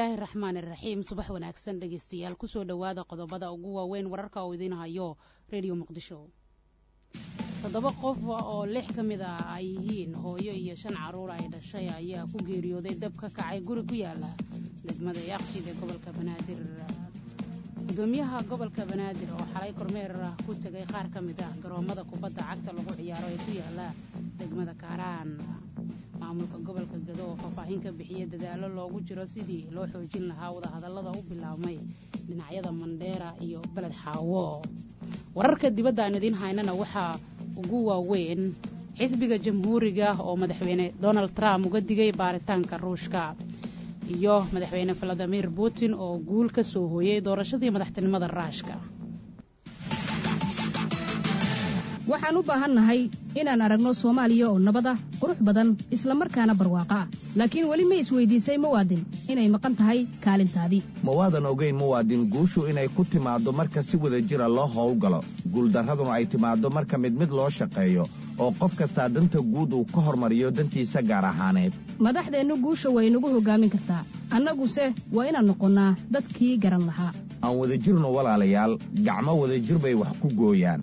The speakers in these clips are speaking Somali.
bismillaahi raxmaan iraxiim subax wanaagsan dhegeystayaal kusoo dhowaada qodobada ugu waaweyn wararka uu idiin hayo redio muqdisho toddoba qof oo lix ka mid ah ay yihiin hooyo iyo shan caruur ay dhashay ayaa ku geeriyooday dab ka kacay guri ku yaala degmada yaaqshiid ee gobolka banaadir gudoomiyaha gobolka banaadir oo xalay kormeer ku tegay qaar ka mid ah garoomada kubadda cagta lagu ciyaaro ee ku yaala degmada kaaraan maamulka gobolka gado oo faahfaahin ka bixiya dadaalo loogu jiro sidii loo xoojin lahaa wadahadallada u bilaabmay dhinacyada mandheera iyo beled xaawo wararka dibadda aan idiin haynana waxaa ugu waaweyn xisbiga jamhuuriga oo madaxweyne donald trump uga digay baaritaanka ruushka iyo madaxweyne valadimir putin oo guul ka soo hooyey doorashadii madaxtinimada raashka waxaan u baahannahay inaan aragno soomaaliya oo nabad ah qurux badan isla markaana barwaaqo ah laakiin weli ma isweydiisay muwaadin inay maqan tahay kaalintaadii ma waadan ogayn muwaadin guushu inay ku timaaddo marka si wada jira loo howlgalo guuldarraduna ay timaaddo marka mid mid loo shaqeeyo oo qof kastaa danta guud uu ka hormariyo dantiisa gaar ahaaneed madaxdeennu guusha way nagu hoggaamin kartaa annaguse waa inaan noqonnaa dadkii garan lahaa aan wadajirno walaalayaal gacmo wadajir bay wax ku gooyaan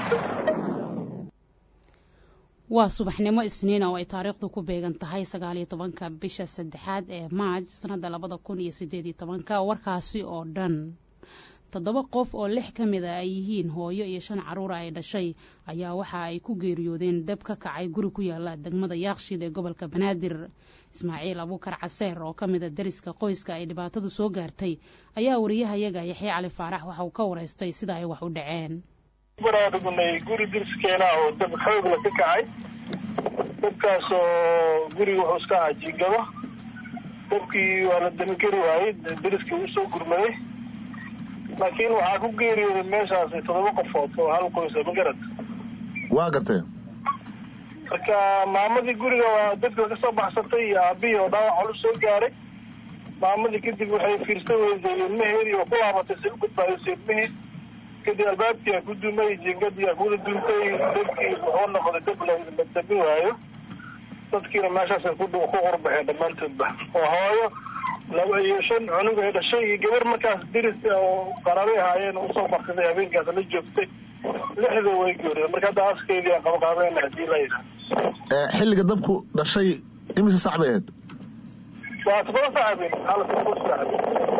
waa subaxnimo isniina oo ay taariikhdu ku beegan tahay sagaaliyo tobanka bisha saddexaad ee maaj sannadda labada kun iyo siddeed iyo tobanka warkaasi oo dhan toddoba qof oo lix ka mid a ay yihiin hooyo iyo shan carruura ay dhashay ayaa waxa ay ku geeriyoodeen dab ka kacay guri ku yaala degmada yaaqshiid ee gobolka banaadir ismaaciil abuukar caseer oo ka mid a dariska qoyska ay dhibaatadu soo gaartay ayaa wariyahayaga yaxya cali faarax waxa uu ka waraystay sida ay wax u dhaceen baraadhugnay guri dirskeena oo dab xoogla ka kacay dabkaas oo guriga wuxuu iska ahaa jiingado dabkii waa la damigeli waayey dariskii uu soo gurmaday laakiin waxaa ku geeriyooday meeshaas toddoba qofood oo hal qoysa magarad waa gartee marka maamadii guriga waa dadka ka soo baxsatay iyo aabihii oo dhaawac culus soo gaaray maamadii kadib waxay fiirsan weyday ilmaheedii oo ku laabatay si u badbaadisay ilmihii kadib albaabkii a ku dumay jingadii a kuwada duntay dabkii wuxuu noqday dab la dabi waayo dadkiina meeshaasay ku qurbaxeen dhammaantoodba oo hooyo laba iyo shan cunug ay dhashay iyo gabar markaas diris oo qaraabay ahaayeen usoo marsaday habeenkaas la joogtay lixda way geeriyeen marka hadda askeydii aan qabaqaabeen hadii la yidhaha xilliga dabku dhashay imise sac bay ahayd waa todoba saxabin hal saxabin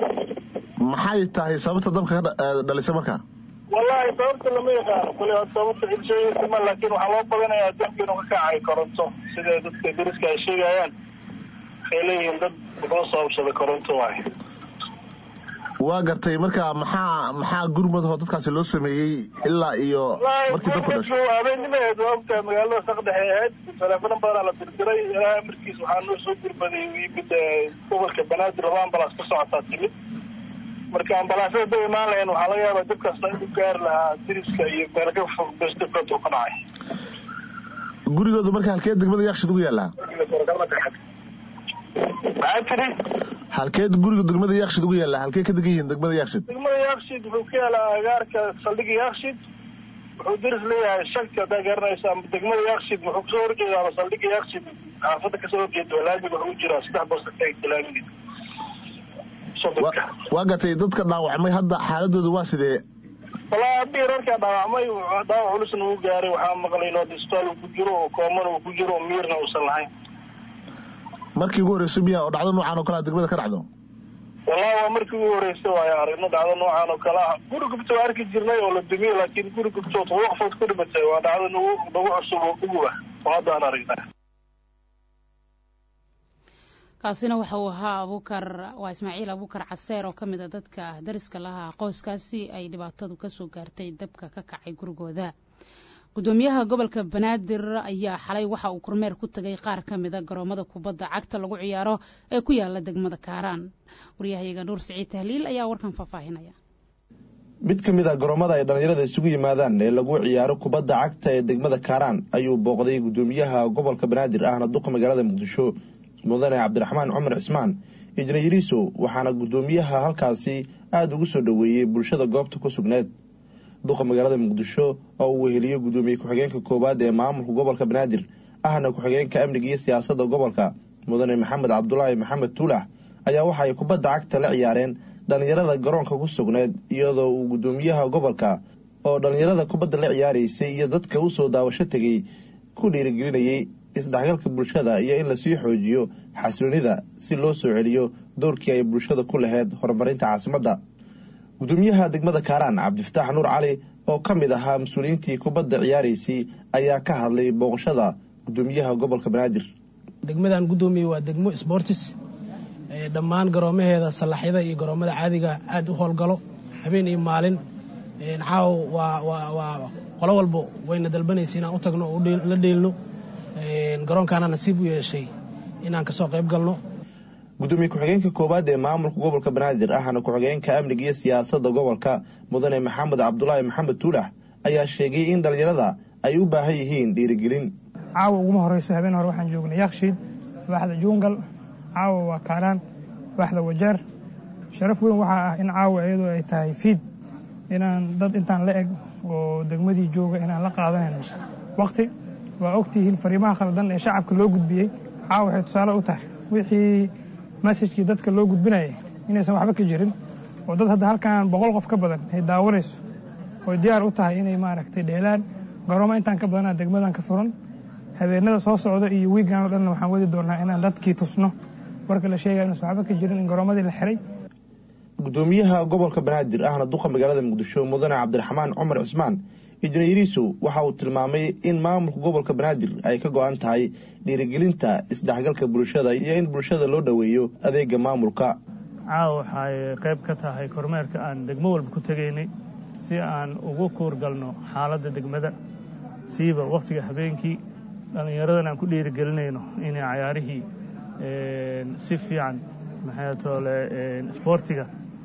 maxay tahay sababta dabka ka dhalisay markaa wallahi sababta lama yaqaano kule sababta cilsheegasima laakiin waxaa loo badanayaa dabka inuu ka kacay koronto sida dadka dariska ay sheegayaan waxay leeyihiin dad wuxuu sababsaday koronto waay waa gartay marka maxaa maxaa gurmadho dadkaasi loo sameeyey ilaa iyo markii dabku dhashay habeennimaheed waa ogtahay magaalada saqdhexe ahayd teleefano badanaa la dirdiray ilaa amarkiis waxaa noo soo gurmaday yimid gobolka banaadir laba ambalaas ka socotaa timid marka ambalaasada da imaan lahayn waxaa laga yaabaa dabkaasna inuu gaari lahaa diriska iyo meel ka fog bes dabkaas uu ka dhacay gurigoodu marka halkeed degmada yaakshid ugu yaallaa maxaa tiri halkeed guriga degmada yaakshid ugu yaallaa halkee ka degan yihiin degmada yaakshid degmada yaakshid wuxuu ka yaalaa agaarka saldhiga yaakshid wuxuu diris leeyahay shagka haddaa garanaysa ama degmada yaakshid wuxuu kasoo horjeedaa saldhiga yaakshid xaafadda kasoo horjeeda laamiga wuxuu jiraa saddex boosaka laamiga waa gatay dadka dhaawacmay hadda xaaladooda waa sidee walaa abii rarkaa dhaawacmay dhaawac culusna uu gaaray waxaa maqlay in isbitaal uu ku jiro oo koomana uu ku jiro oo miirna uusan lahayn markii ugu horreysa miya oo dhacdo noocan oo kalea degmada ka dhacdo wallahi waa markii ugu horreysa waayo aragno dhacdo noocan oo kale ah guri gubta waa arki jirnay oo la dumiye laakiin guri gubtoo todoba qofood ku dhimatay waa dhacdo nagu nagu cusub oo uguba oo hadda aan aragnaa kaasina waxa uu ahaa abuukar waa ismaaciil abuukar caseer oo ka mid a dadka dariska lahaa qoyskaasi ay dhibaatadu kasoo gaartay dabka ka kacay gurigooda gudoomiyaha gobolka banaadir ayaa xalay waxa uu kormeer ku tagay qaar ka mida garoomada kubadda cagta lagu ciyaaro ee ku yaala degmada kaaraan waryahayaga nuur siciid tahliil ayaa warkan faahfaahinaya mid ka mid a garoomada ay dhallinyarada isugu yimaadaan ee lagu ciyaaro kubadda cagta ee degmada kaaraan ayuu booqday gudoomiyaha gobolka banaadir ahna duqa magaalada muqdisho mudane cabdiraxmaan cumar cismaan injineeriso waxaana gudoomiyaha halkaasi aada ugu soo dhoweeyey bulshada goobta ku sugneed duqa magaalada muqdisho oo uu weheliyo gudoomiye ku-xigeenka koowaad ee maamulka gobolka banaadir ahna ku-xigeenka amniga iyo siyaasadda gobolka mudane maxamed cabdulaahi maxamed tuulax ayaa waxa ay kubadda cagta la ciyaareen dhallinyarada garoonka ku sugneed iyadoo uu guddoomiyaha gobolka oo dhallinyarada kubadda la ciyaaraysay iyo dadka u soo daawasho tegey ku dhiirigelinayay isdhexgalka bulshada iyo in lasii xoojiyo xasiloonida si loo soo celiyo doorkii ay bulshada ku laheyd horumarinta caasimadda guddoomiyaha degmada kaaraan cabdifataax nuur cali oo ka mid ahaa mas-uuliyiintii kubadda ciyaaraysay ayaa ka hadlay booqashada guddoomiyaha gobolka banaadir degmadan guddoomiye waa degmo sbortis dhammaan garoomaheeda sallaxyada iyo garoomada caadiga aad u howlgalo habeen iyo maalin caaw waa qolo walba wayna dalbanaysa inaan u tagno oo la dheelno garoonkaana nasiib u yeeshay inaan kasoo qayb galno gudoomiye ku-xigeenka koowaad ee maamulka gobolka banaadir ahna ku-xigeenka amniga iyo siyaasadda gobolka mudane maxamed cabdulaahi maxamed tuulax ayaa sheegay in dhallinyarada ay u baahan yihiin dhiirigelin caawa uguma horeyso habeen hore waxaan joognay yakshiid waaxda juungal caawa waa kaaraan waaxda wajeer sharaf weyn waxaa ah in caawa iyadoo ay tahay fiid inaan dad intaan la eg oo degmadii jooga inaan la qaadanayno waqti waa ogtihiin fariimaha khaldan ee shacabka loo gudbiyey caawa waxay tusaale u tahay wixii masajkii dadka loo gudbinayay inaysan waxba ka jirin oo dad hadda halkan boqol qof ka badan ay daawanayso oy diyaar u tahay inay maaragtay dheelaan garooma intaan ka badanaa degmadan ka furan habeenada soo socda iyo wiigan oo dhanna waxaan wadi doonaa inaan dadkii tusno warka la sheegaya inuusan waxba ka jirin in garoomadii la xiray guddoomiyaha gobolka banaadir ahna duqa magaalada muqdisho mudane cabdiraxmaan cumar cismaan injineeriisu waxa uu tilmaamay in maamulka gobolka banaadir ay ka go-an tahay dhiirigelinta isdhexgalka bulshada iyo in bulshada loo dhoweeyo adeega maamulka caawa waxay qayb ka tahay kormeerka aan degmo walba ku tegaynay si aan ugu kuurgalno xaaladda degmada siiba wakhtiga habeenkii dhallinyaradan aan ku dhiirigelinayno inay cayaarihii si fiican maxay toole isboortiga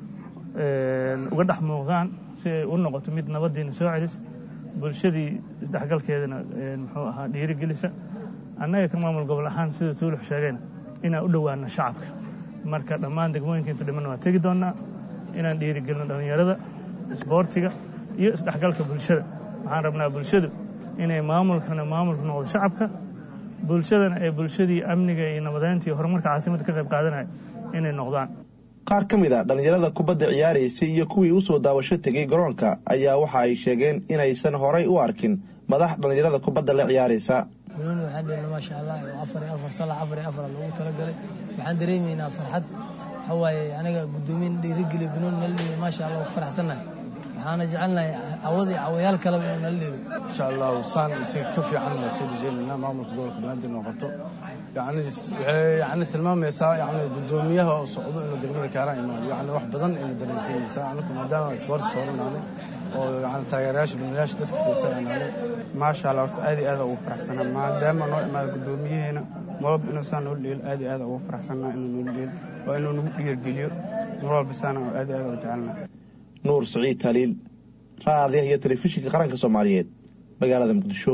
uga dhex muuqdaan si ay u noqoto mid nabadiina soo celis bulshadii isdhexgalkeedana muxuu ahaa dhiirigelisa annaga ka maamul gobol ahaan sida tuulux sheegeen inaan u dhowaano shacabka marka dhammaan degmooyinka inta dhiman waa tegi doonnaa inaan dhiirigelino dhallinyarada isboortiga iyo isdhexgalka bulshada waxaan rabnaa bulshadu inay maamulkana maamulka noqdo shacabka bulshadana ee bulshadii amniga iyo nabadeynta iyo horumarka caasimadda ka qayb qaadanaya inay noqdaan qaar ka mid a dhallinyarada kubadda ciyaaraysay iyo kuwii u soo daawasho tegay garoonka ayaa waxa ay sheegeen inaysan horay u arkin madax dhallinyarada kubadda la ciyaaraysa banooni waxaan dheelna maasha allah oo afar iyo afar salax afar iyo afara loogu talagalay waxaan dareemaynaa farxad waxaa waaye aniga guddoomiyin dhiirigeliyo banooni nala dheeli maasha allah ku faraxsannahay waxaana jecelnahay cawada iyo cawayaal kaleba inuu nala dheelo insha allahu saan isaga ka fiican waa soo dejeenaynaa maamulka gobolka banaadir inuu qabto yani waxay yani tilmaamaysaa yani guddoomiyaha oo socdo inuu degmada kaaraan imaado yani wax badan ayna dareensiinaysaa anaku maadaama isboorti sooranaanay oo yani taageerayaasha banayaasha dadka fiirsanaanay maasha allah horta aad iyo aad ugu faraxsanaa maadaama noo imaado guddoomiyaheena mar walba inuu saa noo dheelo aad iyo aad ugu faraxsanaa inuu noo dheelo waa inuu nagu dhiirgeliyo mar walba saana aad iyo aad ugu jecelnaa nuur saciid taliil raadiyaha iyo telefishinka qaranka soomaaliyeed magaalada muqdisho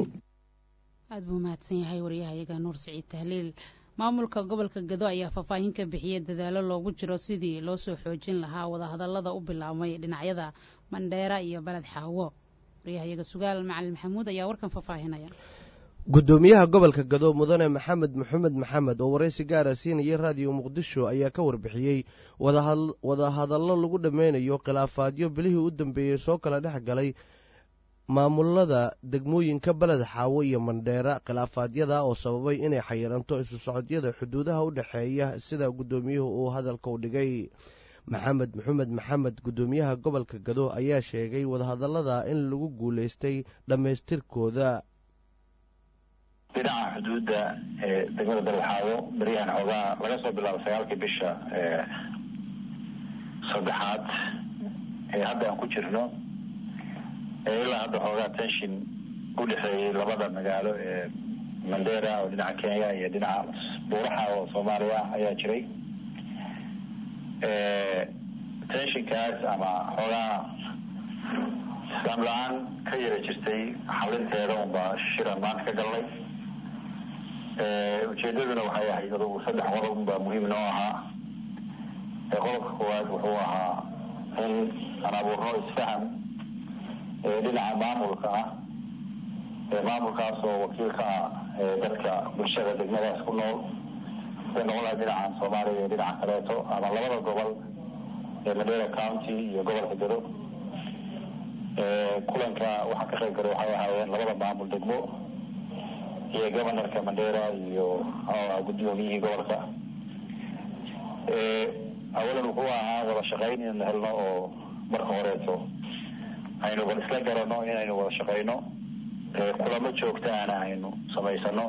aad buu mahadsan yahay waryahayaga nuur siciid tahliil maamulka gobolka gado ayaa faahfaahin ka bixiyey dadaalo loogu jiro sidii loo soo xoojin lahaa wadahadallada u bilaabmay dhinacyada mandheera iyo baled xaawo waryahayaga sugaal macalin maxamuud ayaa warkan faahfaahinaya guddoomiyaha gobolka gado mudane maxamed maxamed maxamed oo waraysi gaara siinaya raadiyo muqdisho ayaa ka warbixiyey wadahadallo lagu dhammeynayo khilaafaadyo bilihii u dambeeyey soo kala dhex galay maamulada degmooyinka beled xaawo iyo mandheera khilaafaadyada oo sababay inay xayiranto isu socodyada xuduudaha u dhexeeya sida guddoomiyuhu uu hadalka u dhigay maxamed maxamed maxamed guddoomiyaha gobolka gado ayaa sheegay wadahadallada in lagu guulaystay dhammaystirkooda dhinaca xuduudda ee degmada beledxaawo beryahan xoogaa laga soo bilaabo sagaalkii bisha saddexaad ee hadda aan ku jirno ilaa hadda xoogaa tension u dhexeeyey labada magaalo ee mandera oo dhinaca kenya iyo dhinaca buuraha oo soomaaliya ayaa jiray tensionkaas ama xoogaa islaam la-aan ka yara jirtay xalinteeda unbaa shiran maanta ka galnay ujeedaduna waxay ahayd adugu saddex qodob baa muhiim noo ahaa qodobka koowaad wuxuu ahaa in aan abuurno isfaham dhinaca maamulka ah maamulkaas oo wakiil ka ah dadka bulshada degmadaas ku nool haday noqon lahay dhinacan soomaaliya iyo dhinaca kaleeto ama labada gobol ee mandera county iyo gobolka gado kulanka waxaa ka qayb galay waxay ahaayeen labada maamul degmo iyo governorka mandera iyo guddoomiyihii gobolka awalan wuxuu ahaa wada shaqayn inaynu helno oo marka horeeto aynu bal isla garano inaynu wada shaqayno kulamo joogta ana aynu samaysano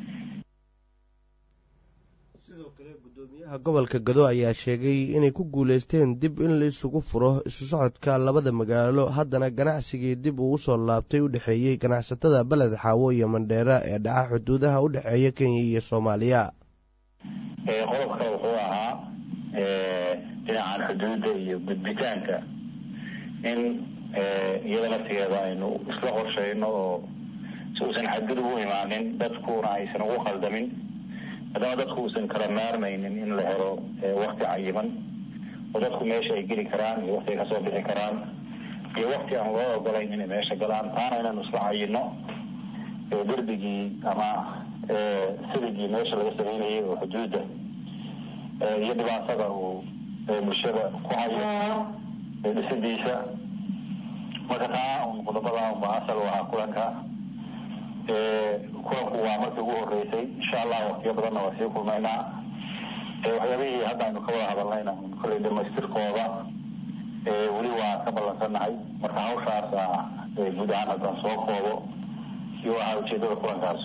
gudoomiyaha gobolka gado ayaa sheegay inay ku guuleysteen dib in la isugu furo isu socodka labada magaalo haddana ganacsigii dib uu usoo laabtay u dhexeeyey ganacsatada beled xaawo iyo mandheera ee dhaca xuduudaha u dhexeeya kenya iyo soomaaliya qodobka wuxuu ahaa dhinacan xuduudda iyo gudbitaanka in iyada laftigeeda aynu isla qorshayno oo si uusan xadgudub u imaanin dadkuna aysan ugu qaldamin haddana dadku uusan kala maarmaynin in la helo wakti cayiman oo dadku meesha ay geli karaan iyo wakti ay kasoo bixi karaan iyo wakti aan loo ogolayn inay meesha galaan taana inaynu isla cayino derbigii ama siligii meesha laga sameynayay oo xuduudda iyo dhibaatada uu bulshada ku hayo dhisidiisa marka taa un qodobada unba asal u ahaa kulanka kulanku waa markii ugu horeysay insha allah waktiyo badanna waa sii kulmaynaa waxyaabihii hadda aynu ka wada hadalnayna kolley dhamaystirkooda weli waa ka ballansannahay marka hawshaasa guud ahaan haddaan soo koobo iyo ahaa ujeedada kulankaas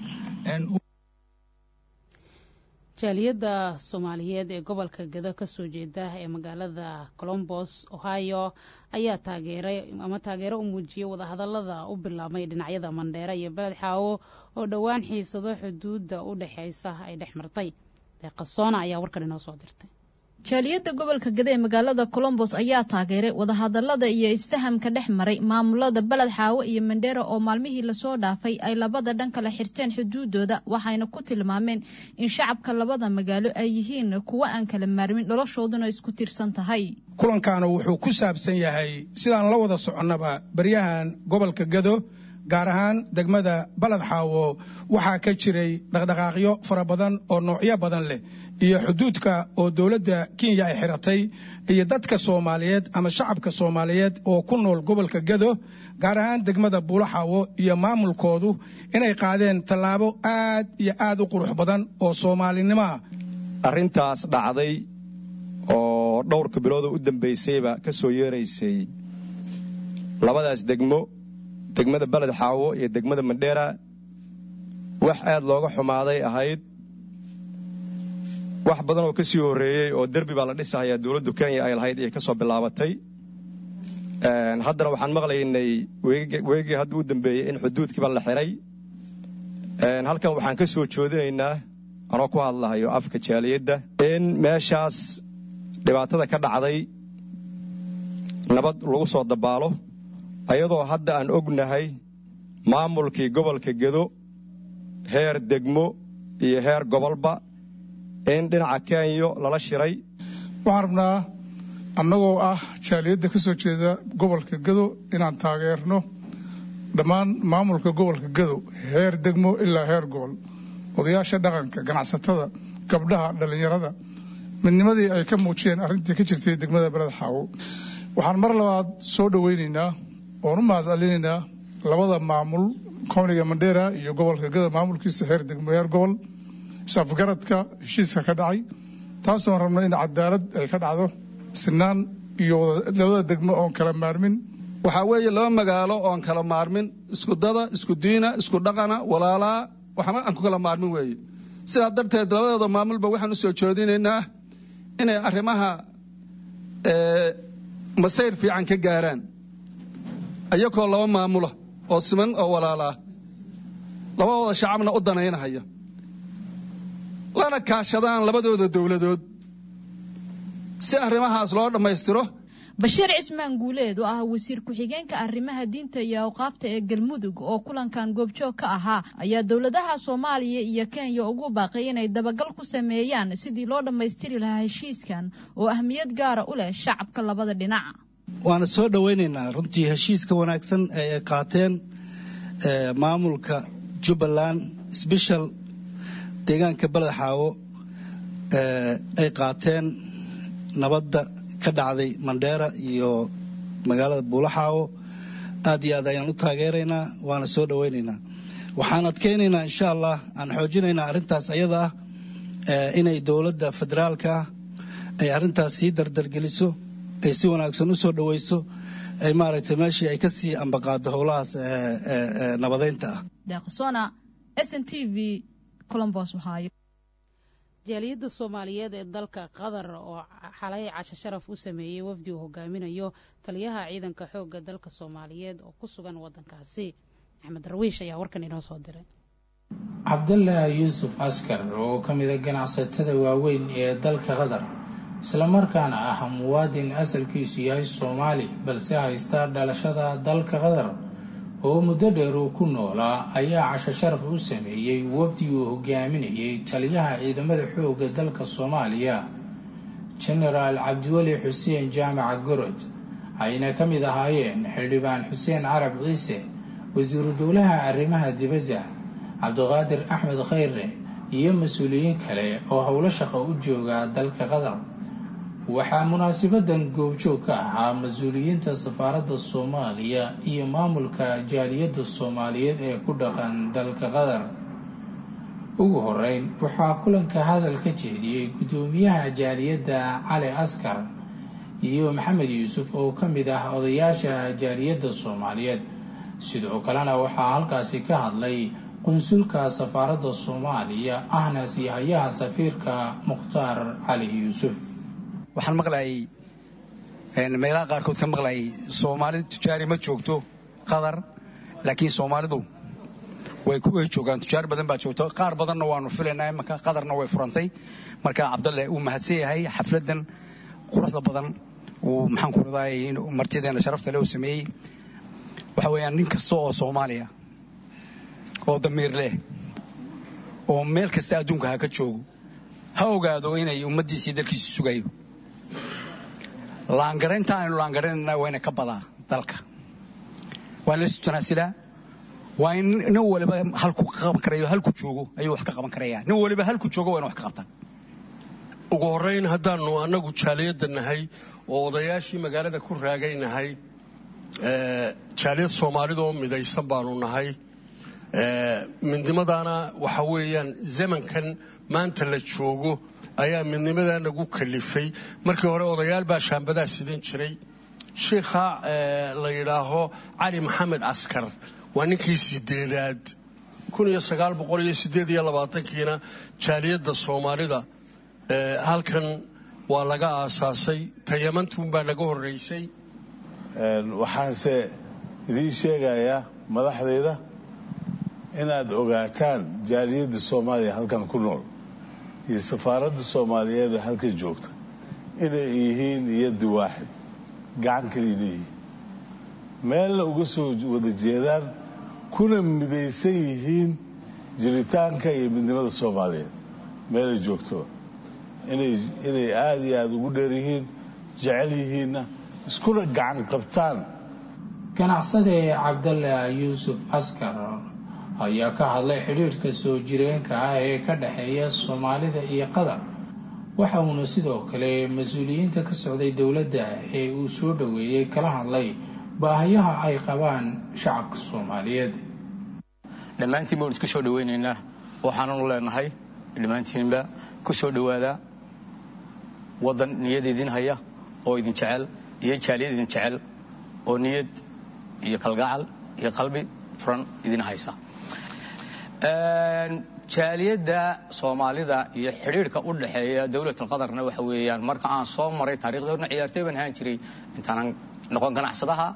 jaaliyadda soomaaliyeed ee gobolka gado kasoo jeeda ee magaalada colombos ohio ayaa taageeray ama taageero u muujiyey wadahadalada u bilaabmay dhinacyada mandheera iyo beled xaawo oo dhowaan xiisado xuduudda u dhexeysa ay dhex martay deeqasoona ayaa warkan inoo soo dirtay jaaliyadda gobolka gada ee magaalada colombos ayaa taageeray wadahadalada iyo isfahamka dhex maray maamulada beled xaawo iyo mandheera oo maalmihii lasoo dhaafay ay labada dhan kala xirteen xuduudooda waxayna ku tilmaameen in shacabka labada magaalo ay yihiin kuwo aan kala maarmin noloshooduna isku tirsan tahay kulankaana wuxuu ku saabsan yahay sidaan la wada soconnaba baryahan gobolka gado gaar ahaan degmada baled xaawo waxaa ka jiray dhaqdhaqaaqyo fara badan oo noocyo badan leh iyo xuduudka oo dowladda kenya ay xiratay iyo dadka soomaaliyeed ama shacabka soomaaliyeed oo ku nool gobolka gado gaar ahaan degmada buulaxaawo iyo maamulkoodu inay qaadeen tallaabo aad iyo aad u qurux badan oo soomaalinimoa arrintaas dhacday oo dhowrka biloodo u dambaysayba ka soo yeeraysay labadaas degmo degmada beled xaawo iyo degmada mandheera wax aad looga xumaaday ahayd wax badan oo ka sii horreeyey oo derbi baa la dhisahayaa dowladdu kenya ay lahayd iyo ka soo bilaabatay haddana waxaan maqlaynay weegii hadda u dambeeyey in xuduudkiiba la xiray halkan waxaan ka soo joodinaynaa anoo ku hadlahayo afka jaaliyadda in meeshaas dhibaatada ka dhacday nabad lagu soo dabaalo ayadoo hadda aan ognahay maamulkii gobolka gedo heer degmo iyo heer gobolba in dhinaca kenya lala shiray waxaan rabnaa annagoo ah jaaliyadda ka soo jeeda gobolka gedo inaan taageerno dhammaan maamulka gobolka gedo heer degmo ilaa heer gobol odayaasha dhaqanka ganacsatada gabdhaha dhallinyarada midnimadii ay ka muujiyeen arrintii ka jirtay degmada beled xaawo waxaan mar labaad soo dhoweynaynaa oon u mahadcelinaynaa labada maamul komniga mandheera iyo gobolka gada maamulkiisa heer degmo heer gobol isafgaradka heshiiska ka dhacay taasoon rabno in cadaalad ay ka dhacdo sinaan iyo labada degmo oon kala maarmin waxaa weeye laba magaalo oon kala maarmin isku dada isku diina isku dhaqana walaalaa waxba aan ku kala maarmin weeye sidaa darteed labadooda maamulba waxaan u soo joodinaynaa inay arrimaha masayr fiican ka gaaraan ayakoo laba maamula oo siman oo walaalaa labadooda shacabna u danaynahaya lana kaashadaan labadooda dowladood si arrimahaas loo dhammaystiro bashiir cismaan guuleed oo ah wasiir ku-xigeenka arrimaha diinta iyo awqaafta ee galmudug oo kulankan goobjoog ka ahaa ayaa dowladaha soomaaliya iyo kenya ugu baaqay inay dabagal ku sameeyaan sidii loo dhammaystiri lahaa heshiiskan oo ahmiyad gaara u leh shacabka labada dhinac waana soo dhowaynaynaa runtii heshiiska wanaagsan ee ay qaateen maamulka jubbaland sbeshal deegaanka beled xaawo ay qaateen nabadda ka dhacday mandheera iyo magaalada buulaxaawo aad iyo aad ayaan u taageeraynaa waana soo dhowaynaynaa waxaan adkaynaynaa insha allah aan xoojinaynaa arrintaas ayada ah inay dowladda federaalka ah ay arrintaas sii dardargeliso ay si wanaagsan u soo dhowayso ay maaragtay meeshii ay ka sii ambaqaado howlahaas nabadeynta ah deeqsona s n t v colombos ohio jaaliyadda soomaaliyeed ee dalka qatar oo xalay casho sharaf u sameeyey wafdi uu hogaaminayo taliyaha ciidanka xoogga dalka soomaaliyeed oo ku sugan waddankaasi axmed darwiish ayaa warkan inoo soo diray cabdallah yuusuf askar oo ka mida ganacsatada waaweyn ee dalka qatar islamarkaana ah muwaadin asalkiisu yahay soomaali balse haysta dhalashada dalka qatar oo muddo dheer uu ku noolaa ayaa casho sharaf u sameeyey wafdi uu hogaaminayay taliyaha ciidamada xoogga dalka soomaaliya genaraal cabdiweli xuseen jaamaca gorod ayna ka mid ahaayeen xildhibaan xuseen carab ciise wasiiru dowlaha arrimaha dibadda cabdiqaadir axmed khayre iyo mas-uuliyiin kale oo howlo shaqo u jooga dalka qatar waxaa munaasabadan goobjoog ka ahaa mas-uuliyiinta safaaradda soomaaliya iyo maamulka jaaliyadda soomaaliyeed ee ku dhaqan dalka qatar ugu horeyn waxaa kulanka hadal ka jeediyey guddoomiyaha jaaliyadda cali askar iyo maxamed yuusuf oo ka mid ah odayaasha jaaliyadda soomaaliyeed sidoo kalena waxaa halkaasi ka hadlay qunsulka safaaradda soomaaliya ahna siihayaha safiirka mukhtaar cali yuusuf waxaan maqlayay meelaha qaarkood ka maqlayay soomaalidu tujaari ma joogto qatar laakiin soomaalidu way joogaan tujaar badan baa joogto qaar badanna waanu filaynaa imanka qatarna way furantay marka cabdalle uu mahadsan yahay xafladan quruxda badan uu maxaan ku raday martideena sharafta le uu sameeyey waxa weeyaan nin kasta oo soomaaliya oo damiir leh oo meel kasta adduunka ha ka joogo ha ogaado inay ummaddiisii dalkiisa sugayo laangaraynta aynu laangaraynana wayna ka badaa dalka waa laysu tanaasilaa waa in nin waliba halku qaban karayo halku joogo ayuu wax ka qaban karaya nin waliba halku joogo waa inu wax ka qabtaa ugu horrayn haddaannu annagu jaaliyadda nahay oo odayaashii magaalada ku raagaynahay jaaliyad soomaalidoo midaysan baanu nahay midnimadaana waxa weeyaan zamankan maanta la joogo ayaa midnimadaa nagu kalifay markii hore odayaal baa shaambadaa sidan jiray shiikha la yidhaaho cali maxamed askar waa ninkii sideedaad kiina jaaliyadda soomaalida halkan waa laga aasaasay tayamantuunbaa naga horreysay waxaanse idiin sheegayaa madaxdayda inaad ogaataan jaaliyadda soomaaliya halkan ku nool iyo safaaradda soomaaliyeed ee halkan joogta inay yihiin iyaddi waaxid gacan kaliina yihiin meelna uga soo wada jeedaan kuna midaysan yihiin jiritaanka iyo midnimada soomaaliyeed meelay joogtoba inay aada iyo aada ugu dheer yihiin jecel yihiinna iskuna gacan qabtaan ganacsade cabdalle yuusuf askar ayaa ka hadlay xidhiidhka soo jireenka ah ee ka dhexeeya soomaalida iyo qatar waxa uuna sidoo kale mas-uuliyiinta ka socday dowladda ee uu soo dhoweeyey kala hadlay baahayaha ay qabaan shacabka soomaaliyeed dhammaantiin baan isku soo dhaweynaynaa waxaananu leenahay dhammaantiinba ku soo dhowaada waddan niyad idin haya oo idin jecel iyo jaaliyad idin jecel oo niyad iyo kalgacal iyo qalbi furan idin haysa jaaliyadda soomaalida iyo xidhiidhka u dhexeeya dowlatul qatarna waxa weeyaan marka aan soo maray taarikhdoodna ciyaartooy baan ahaan jiray intaanan noqon ganacsadaha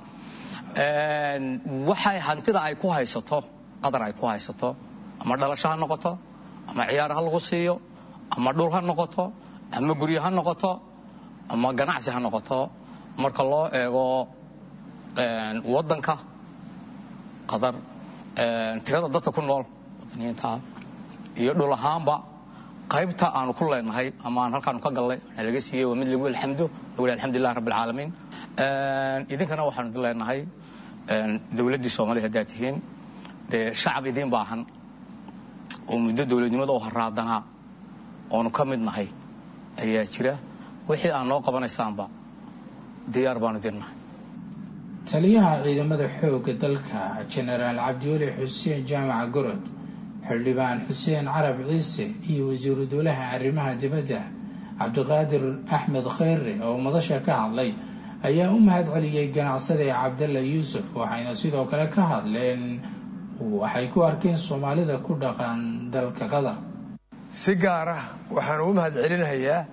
waxay hantida ay ku haysato qatar ay ku haysato ama dhalasho ha noqoto ama ciyaar ha lagu siiyo ama dhul ha noqoto ama guryo ha noqoto ama ganacsi ha noqoto marka loo eego waddanka qatar tirada dadka ku nool wadaniyiinta iyo dhul ahaanba qaybta aanu ku leenahay ama aan halkaanu ka gallay waxaa laga siiyey waa mid lagu alxamdo lagu lehay alxamdulilah rabbi alcaalamiin idinkana waxaanu idin leenahay dowladdii soomaaliya haddaad tihiin dee shacab idiin baahan oo muddo dowladnimada oo haraadanaa oonu ka mid nahay ayaa jira wixii aan noo qabanaysaanba diyaar baanu dirnahay taliyaha ciidamada xoogga dalka jenaraal cabdiweli xuseen jaamaca gorod xildhibaan xuseen carab ciise iyo wasiiru dowlaha arrimaha dibadda cabdiqaadir axmed kheyre oo madasha ka hadlay ayaa u mahad celiyey ganacsade cabdalla yuusuf waxayna sidoo kale ka hadleen waxay ku arkeen soomaalida ku dhaqan dalka qatar si gaar ah waxaan ugu mahad celinayaa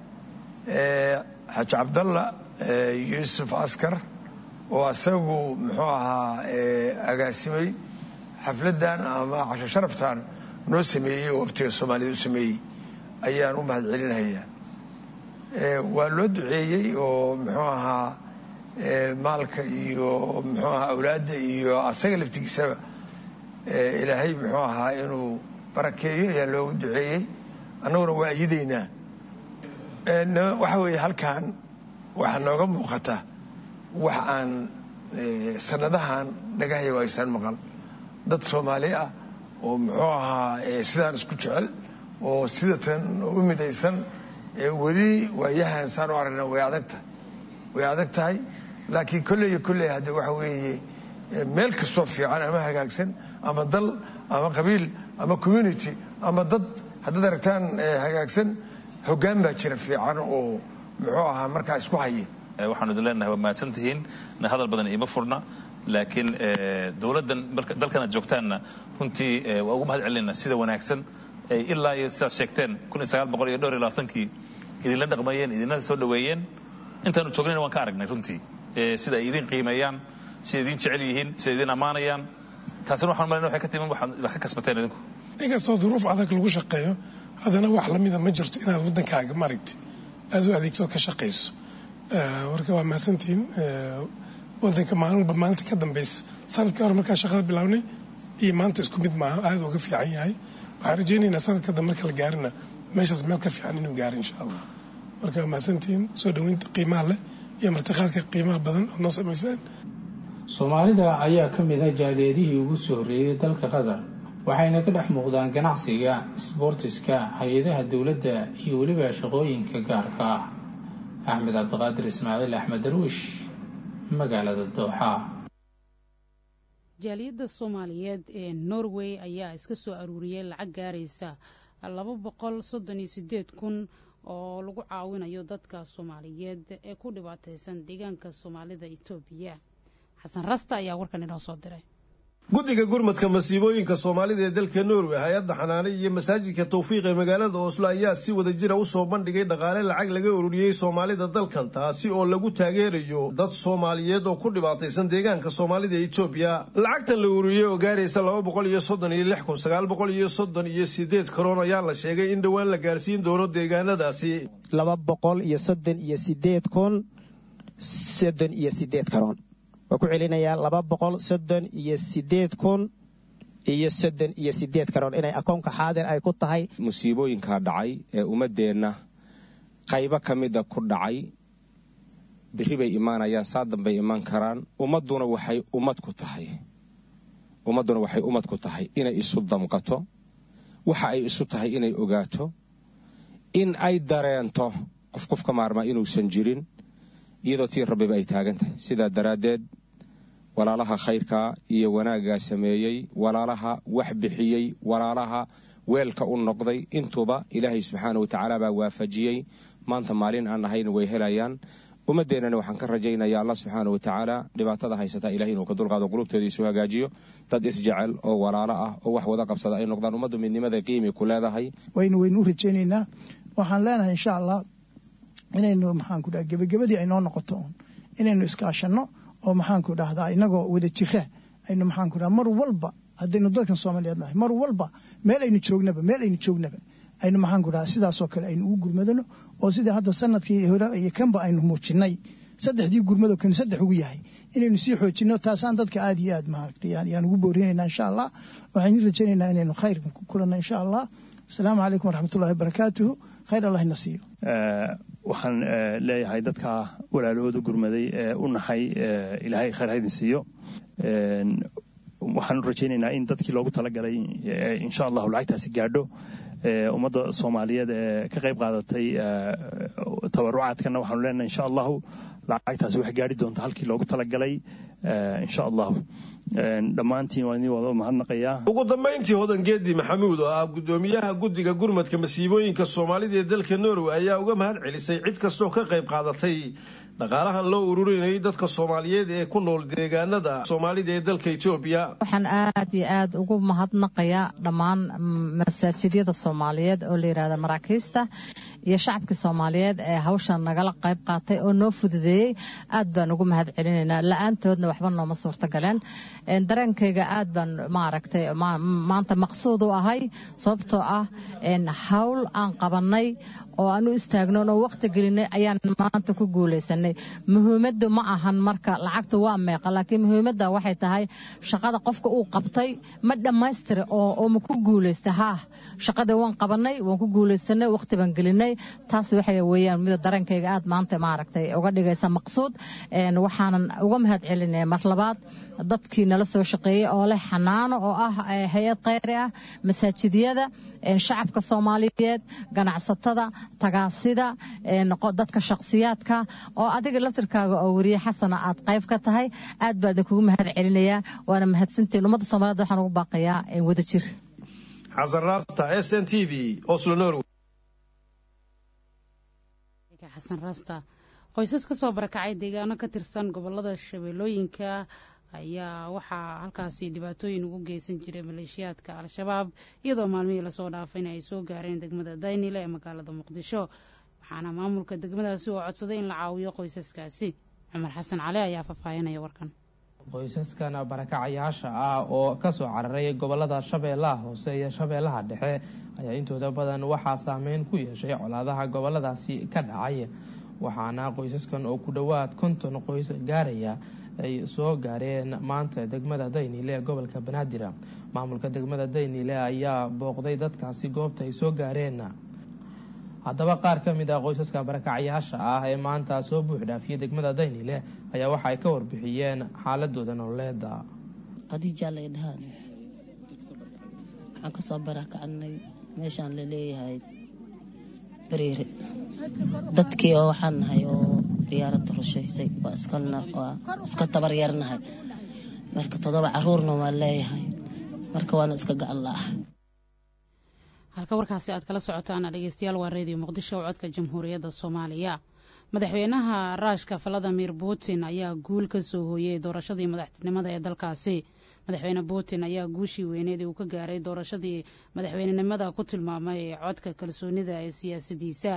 xaaji cabdalla yuusuf askar oo asagu muxuu ahaa agaasimay xafladdan ama casho sharaftan noo sameeyey oo waftiga soomaalida u sameeyey ayaan u mahad celinayaa waa loo duceeyey oo muxuu ahaa maalka iyo muxuu ahaa awlaadda iyo asaga laftigiisaba ilaahay muxuu ahaa inuu barakeeyo ayaa loogu duceeyey annaguna waa ayidaynaa waxa weeye halkan waxaa nooga muuqata wax aan sanadahan dhagahaygo aysan maqal dad soomaali ah oo muxuu ahaa sidaan isku jecel oo sidatan u midaysan weli waayahan saan u aragna way adagtahay way adag tahay laakiin kolley iyo kolley hadde waxa weeye meel kastoo fiican ama hagaagsan ama dal ama qabiil ama community ama dad haddaad aragtaan hagaagsan hoggaan baa jira fiican oo muxuu ahaa markaa isku haya waxaanu idin leenahay waa mahadsan tihiin hadal badan iima furna laakiin dowladdan dalkan aad joogtaanna runtii waa ugu mahad celinayna sida wanaagsan ilaa iyo sidaad sheegteen kun iyo sagaal boqol iyo dhowr iyo labaatankii idinla dhaqmayeen idinla soo dhaweeyeen intaanu joognayna waan ka aragnay runtii sida ay idin qiimeeyaan sida idin jecel yihiin sida idin ammaanayaan taasina waxaan malayna waxay ka timin waxaad idinka kasbateen idinku inkastoo duruuf adag lagu shaqeeyo haddana wax lamida ma jirto inaad waddankaaga maragti aad u adeegtood ka shaqayso marka waa mahadsantihiin wadanka maalin walba maalinta ka dambeysa sanadkii hore markaa shaqada bilownay iyo maanta isku mid maaha aada uga fiican yahay waxaan rajaynaynaa sanadka dambe marka la gaarina meeshaas meel ka fiican inuu gaaro insha allah marka waa mahadsantihiin soo dhaweynta qiimaha leh iyo martiqaadka qiimaha badan ood noo samaysaan soomaalida ayaa ka mid ah jaaliyadihii ugu soo horreeyey dalka qatar waxayna ka dhex muuqdaan ganacsiga isboortiska hay-adaha dowladda iyo weliba shaqooyinka gaarka ah axmed cabdiqaadir ismaaciil axmed darwiish magaalada dooxa jaaliyadda soomaaliyeed ee norway ayaa iska soo aruuriyey lacag gaaraysa laba boqol soddon iyo sideed kun oo lagu caawinayo dadka soomaaliyeed ee ku dhibaataysan deegaanka soomaalida etoobiya xasan rasta ayaa warkan inoo soo diray guddiga gurmadka masiibooyinka soomaalida ee dalka norway hay-adda xanaane iyo masaajidka tawfiiq ee magaalada oslo ayaa si wada jira usoo bandhigay dhaqaale lacag laga ururiyey soomaalida dalkan taasi oo lagu taageerayo dad soomaaliyeed oo ku dhibaataysan deegaanka soomaalida ee etoobiya lacagtan la ururiyey oo gaaraysa laba boqol iyo soddon iyo lix kun sagaal boqol iyo soddon iyo sideed karoon ayaa la sheegay in dhowaan la gaarsiin doono deegaanadaasi laba boqol iyo soddon iyo sideed kun soddon iyo sideed karoon waa ku celinayaa laba boqol soddon iyo sideed kun iyo soddon iyo sideed karoon inay akoonka xaadir ay ku tahay musiibooyinkaa dhacay ee ummaddeenna qaybo ka mida ku dhacay berri bay imaanayaan saa dambay imaan karaan ummadduna waxay ummad ku tahay ummadduna waxay ummad ku tahay inay isu damqato waxa ay isu tahay inay ogaato in ay dareento qof qof ka maarmaa inuusan jirin iyadoo tii rabbiba ay taagan tahay sidaa daraaddeed walaalaha khayrkaa iyo wanaaggaa sameeyey walaalaha wax bixiyey walaalaha weelka u noqday intuba ilaahay subxaana watacaala baa waafajiyey maanta maalin aan ahayn way helayaan ummaddeennana waxaan ka rajaynaya allah subxaana watacaala dhibaatada haysataa ilahay inuu ka dulqaado qulubteeda isu hagaajiyo dad isjecel oo walaalo ah oo wax wada qabsada ay noqdaan ummaddu midnimada qiimi ku leedahay waynu waynu u rajaynaynaa waxaan leenahay insha allah inaynu maxaanku dhaha gebagabadii ay noo noqoto uun inaynu iskaashanno oo maxaanku dhahdaa inagoo wada jira aynu maxaanku dhaha mar walba haddaynu dalkan soomaaliyeed nahay mar walba meel aynu joognaba meel aynu joognaba aynu maxaanku dhaha sidaasoo kale aynu ugu gurmadano oo sidii hadda sanadkii hore iyo kanba aynu muujinay saddexdii gurmado kan saddex ugu yahay inaynu sii xoojino taasaan dadka aada iyo aad maaragtay yaan ugu boorinaynaa insha allah waxaynu rajaynaynaa inaynu khayr ku kulanno insha allah asalaamu calaykum waraxmatullahi wabarakaatuhu khayr allah ina siiyo waxaan leeyahay dadka walaalahooda gurmaday ee u naxay ilaahay khayr haydin siiyo waxaan rajaynaynaa in dadkii loogu talagalay insha allahu lacagtaasi gaadho ummadda soomaaliyeed ee ka qayb qaadatay tabarucaadkana waxaanu leenahay insha allahu lacagtaasi waxay gaari doontaa halkii loogu talagalay insha allahu dhammaantiin waa idin wada mahadnaqayaa ugu dambayntii hodan geedi maxamuud oo ah gudoomiyaha guddiga gurmadka masiibooyinka soomaalida ee dalka norway ayaa uga mahad celisay cid kastoo ka qayb qaadatay dhaqaalahan loo ururinayay dadka soomaaliyeed ee ku nool deegaanada soomaalida ee dalka etoobiya waxaan aad iyo aad ugu mahadnaqayaa dhammaan masaajidyada soomaaliyeed oo la yidhahda maraakiista iyo shacabkii soomaaliyeed ee hawshan nagala qayb qaatay oo noo fududeeyey aad baan ugu mahad celinaynaa la-aantoodna waxba nooma suurta galeen dareenkayga aad baan maaragtay maanta maqsuud u ahay sababtoo ah hawl aan qabanay oo aan u istaagno oo waqti gelinay ayaan maanta ku guulaysanay muhiimaddu ma ahan marka lacagta waa meeqa laakiin muhiimadda waxay tahay shaqada qofka uu qabtay ma dhammaystira oo ma ku guulaysta haa shaqadii waan qabanay waan ku guulaysanay waqti baan gelinay taas waxay weeyaan mida dareenkayga aad maanta maaragtay uga dhigaysa maqsuud waxaanan uga mahad celinaya mar labaad dadkii nala soo shaqeeyey oo leh xanaano oo ah hay-ad khayri ah masaajidyada shacabka soomaaliyeed ganacsatada tagaasida dadka shakhsiyaadka oo adiga laftirkaaga oo weriye xasana aad qayb ka tahay aad baa idinkugu mahad celinayaa waana mahadsantiin ummadda soomaaliyed waxaan ugu baaqayaa wada jir xasan raasta s n t v oslo norway xasan raasta qoysas ka soo barakacay deegaano ka tirsan gobolada shabeellooyinka ayaa waxaa halkaasi dhibaatooyin ugu geysan jiray maleeshiyaadka al-shabaab iyadoo maalmihii lasoo dhaafayna ay soo gaareen degmada daynile ee magaalada muqdisho waxaana maamulka degmadaasi oo codsaday in la caawiyo qoysaskaasi cumar xasan cali ayaa faahfaahinaya warkan qoysaskan barakacayaasha ah oo kasoo cararay gobolada shabeellaha hoose iyo shabeellaha dhexe ayaa intooda badan waxaa saameyn ku yeeshay colaadaha goboladaasi ka dhacay waxaana qoysaskan oo ku dhowaad konton qoys gaaraya ay soo gaareen maanta degmada daynile ee gobolka banaadir maamulka degmada daynile ayaa booqday dadkaasi goobta ay soo gaareen haddaba qaar ka mid ah qoysaska barakacyaasha ah ee maanta soo buux dhaafiyay degmada daynile ayaa waxa ay ka warbixiyeen xaaladooda nololeeda khadiijaa lay dhahaan waxaan kasoo barakacnay meeshaan laleeyahay bariire dadkii oo waxaan nahay oo diyaaradda rushaysay waa iskalna waa iska tabaryarnahay marka toddoba caruurna waan leeyahay marka waana iska gacan la-ah halka warkaasi aad kala socotaana dhegeystayaal waa reediyo muqdisho oo codka jamhuuriyadda soomaaliya madaxweynaha raashka valadimir putin ayaa guul ka soo hooyey doorashadii madaxtinimada ee dalkaasi madaxweyne putin ayaa guushii weyneed uu ka gaaray doorashadii madaxweynenimada ku tilmaamay codka kalsoonida ee siyaasadiisa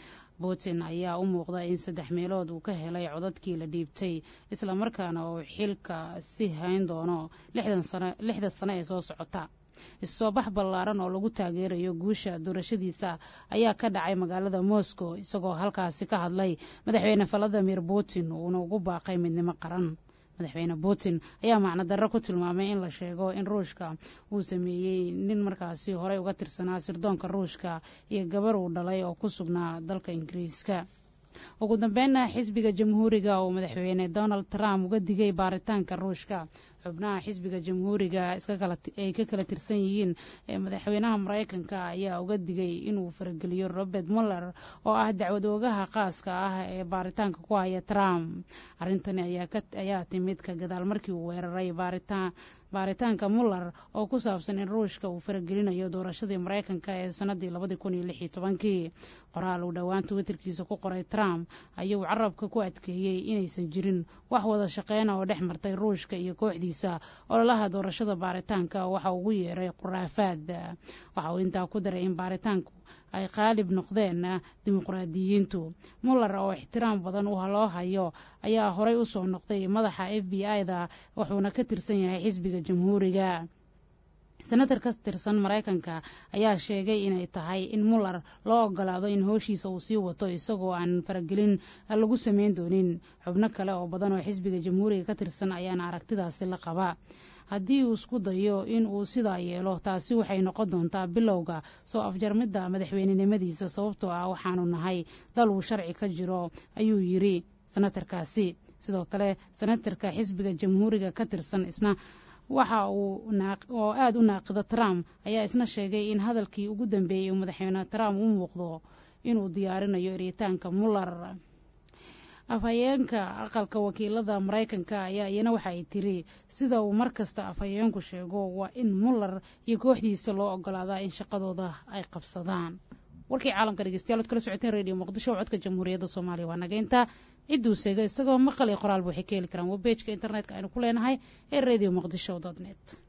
putin ayaa u muuqda in saddex meelood uu ka helay codadkii la dhiibtay islamarkaana uu xilka si hayn doono lixdan sano ee soo socota issoo bax ballaaran oo lagu taageerayo guusha doorashadiisa ayaa ka dhacay magaalada moscow isagoo halkaasi ka hadlay madaxweyne valadimir putin uuna ugu baaqay midnimo qaran madaxweyne putin ayaa macno darro ku tilmaamay in la sheego in ruushka uu sameeyey nin markaasi horey uga tirsanaa sirdoonka ruushka iyo gabar uu dhalay oo ku sugnaa dalka ingiriiska ugu dambeynna xisbiga jamhuuriga oo madaxweyne donald trump uga digay baaritaanka ruushka xubnaha xisbiga jamhuuriga ay ka kala tirsan yihiin ee madaxweynaha maraykanka ayaa uga digay inuu farageliyo robert muller oo ah dacwad oogaha qaaska ah ee baaritaanka ku haya trump arrintani ayaa timid ka gadaal markii uu weeraray baaritaan baaritaanka muller oo ku saabsan in ruushka uu faragelinayo doorashadii maraykanka ee sanadii labadii kun iyo lix iyo tobankii qoraal uu dhowaan twitterkiisa ku qoray trump ayuu carabka ku adkeeyey inaysan jirin wax wada shaqeyna oo dhex martay ruushka iyo kooxdiisa ololaha doorashada baaritaanka waxa ugu yeeray khuraafaad waxa uu intaa ku daray in baaritaanku ay qaalib noqdeen dimuqraadiyiintu muller oo ixtiraam badan loo hayo ayaa horey u soo noqday madaxa f b i-da wuxuuna ka tirsan yahay xisbiga jamhuuriga senatar ka tirsan maraykanka ayaa sheegay inay tahay in muller loo ogolaado in hooshiisa uu sii wato isagoo aan faragelin lagu sameyn doonin xubno kale oo badan oo xisbiga jamhuuriga ka tirsan ayaana aragtidaasi la qaba haddii uu isku dayo in uu sidaa yeelo taasi waxay noqon doontaa bilowga soo afjarmidda madaxweynenimadiisa sababtoo ah waxaanu nahay dal uu sharci ka jiro ayuu yidri senatarkaasi sidoo kale senatarka xisbiga jamhuuriga ka tirsan isna waxa uu oo aada u naaqida trump ayaa isna sheegay in hadalkii ugu dambeeyey uu madaxweyne trump u muuqdo inuu diyaarinayo eritaanka muller afhayeenka aqalka wakiilada maraykanka ayaa iyana waxa ay tiri sida uu mar kasta afhayeenku sheego waa in muller iyo kooxdiisa loo ogolaadaa in shaqadooda ay qabsadaan warkii caalamka dhegeystayaal od kala socoteen radio muqdisho codka jamhuuriyadda soomaaliya waa nageynta cidduu seega isagoo maqal iyo qoraalba waxay ka heli karaan webejka internetka aynu ku leenahay ee radio muqdisho dot net